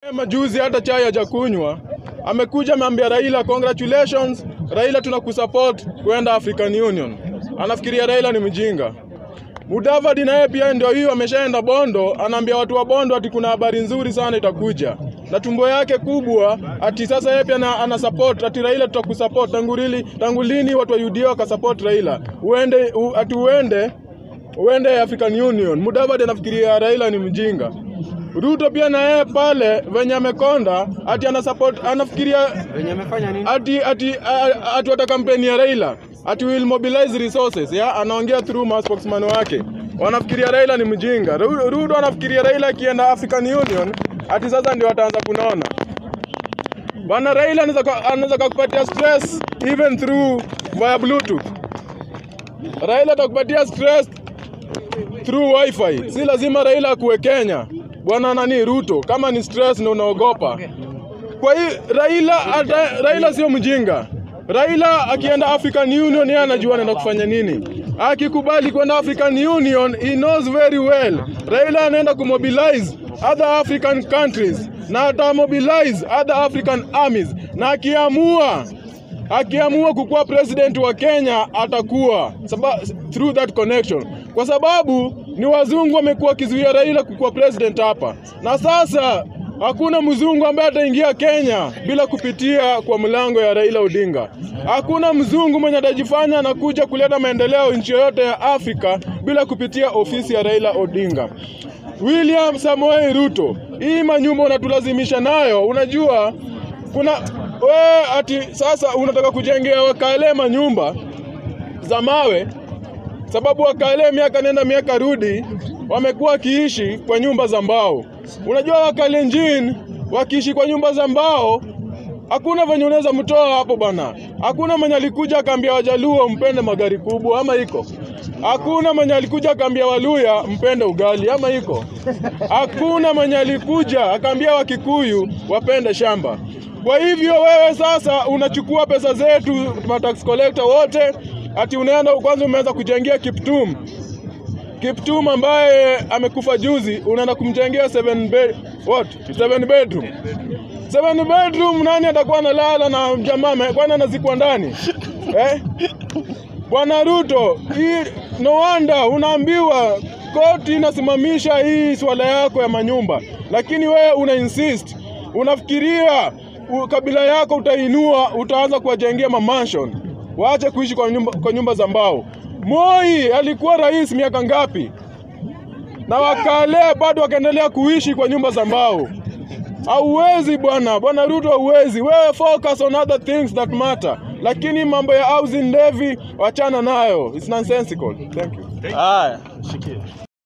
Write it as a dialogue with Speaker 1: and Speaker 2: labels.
Speaker 1: Majuzi hata chai hajakunywa, amekuja ameambia Raila congratulations, Raila tunakusupport kwenda African Union. Anafikiria Raila ni mjinga. Mudavadi naye pia ndio hiyo, ameshaenda Bondo, anaambia watu wa Bondo ati kuna habari nzuri sana itakuja, na tumbo yake kubwa ati sasa yeye pia ana, ana support ati Raila tutakusupport. Tangu lini tangu lini watu wa UDA wakasupport Raila? Uende u, ati uende uende African Union. Mudavadi anafikiria Raila ni mjinga. Ruto pia na yeye pale venye amekonda ati ana support anafikiria
Speaker 2: Wenye amefanya nini?
Speaker 1: ati ati a- ati wata kampeni ya Raila ati will mobilize resources ya anaongea through ma spokesman wake wanafikiria Raila ni mjinga Ru- Ruto anafikiria Raila akienda African Union ati sasa ndio ataanza kunaona bwana Raila anaweza ka- anaweza kukupatia stress even through via bluetooth Raila atakupatia stress through wifi si lazima Raila akuwe Kenya bwana nani Ruto kama ni stress ndio unaogopa kwa hii Raila ata, Raila sio mjinga. Raila akienda African Union yeye anajua anaenda kufanya nini. Akikubali kwenda African Union, he knows very well. Raila anaenda kumobilize other African countries na atamobilize other African armies na akiamua akiamua kukuwa president wa Kenya atakuwa saba, through that connection, kwa sababu ni wazungu wamekuwa wakizuia Raila kukuwa president hapa, na sasa hakuna mzungu ambaye ataingia Kenya bila kupitia kwa mlango ya Raila Odinga. Hakuna mzungu mwenye atajifanya anakuja kuleta maendeleo nchi yoyote ya Afrika bila kupitia ofisi ya Raila Odinga. William Samoei Ruto, hii manyumba unatulazimisha nayo, unajua kuna we ati sasa unataka kujengea Wakale manyumba za mawe, sababu Wakale miaka nenda miaka rudi wamekuwa wakiishi kwa nyumba za mbao. Unajua Wakalenjin wakiishi kwa nyumba za mbao, hakuna venye unaweza mtoa hapo bana. Hakuna mwenye alikuja akaambia Wajaluo mpende magari kubwa, ama iko? Hakuna mwenye alikuja akaambia Waluya mpende ugali, ama iko? Hakuna mwenye alikuja akaambia Wakikuyu wapende shamba. Kwa hivyo wewe sasa unachukua pesa zetu matax collector wote, ati unaenda kwanza, umeanza kujengea Kiptum Kiptum ambaye amekufa juzi, unaenda kumjengea seven bed, what seven bedroom seven bedroom. Nani atakuwa analala na jamaa ame- kwani anazikwa ndani eh? Bwana Ruto, hii no wonder unaambiwa koti inasimamisha hii swala yako ya manyumba, lakini wewe una insist, unafikiria u- kabila yako utainua, utaanza kuwajengea mamansion, waache kuishi kwa nyumba, kwa nyumba za mbao. Moi alikuwa rais miaka ngapi? Na Wakale bado wakaendelea kuishi kwa nyumba za mbao. Hauwezi bwana, bwana Ruto, hauwezi. Wewe focus on other things that matter, lakini mambo ya housing levy wachana nayo, it's nonsensical. Thank you.
Speaker 3: Haya, shikia.